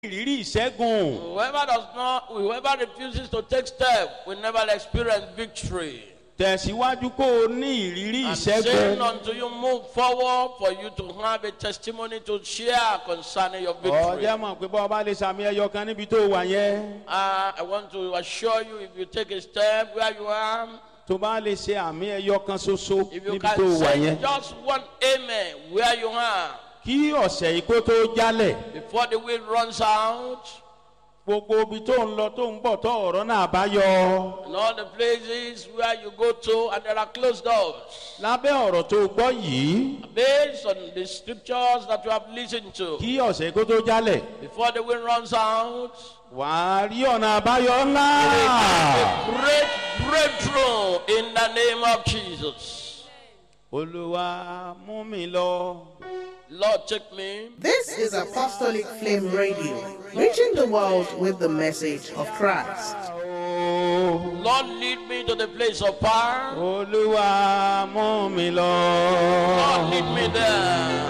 ìrírí ìṣẹ́gun. Whoever does not, whoever refuses to take step will never experience victory. tẹ̀síwájú kó o ní ìrírí I'm saying ìṣẹ́gun. until you move forward for you to have a testimony to share concerning your victory. ọjọ́ mọ̀ pé bọ́ ọba lè sàmì ẹyọ kan níbi tó wà yẹn. Uh, I want to assure you if you take a step where you are, tó bá lè ṣe àmì ẹyọ kan ṣoṣo if you níbi tó can wà say yẹn. just one amen where you are kí ọ̀sẹ̀ yìí kó tó jálẹ̀. before the wind runs out gbogbo ibi tó ń lọ tó ń bọ̀ tó ọ̀rọ̀ náà bá yọ. and all the places where you go to and there are closed doors. lábẹ́ ọ̀rọ̀ tó gbọ́ yìí Based on the scriptures that you have listened to, kí ọ̀sẹ̀ yìí kó tó jálẹ̀. before the wind runs out, wàá rí ọ̀nà àbáyọ ńlá. a great breakthrough in the name of Jesus. olúwa mú mi lọ. Lord, take me. This is Apostolic Flame Radio, reaching the world with the message of Christ. Ó, Lord, lead me to the place of power. olúwa mú mi lọ. Lord, lead me there.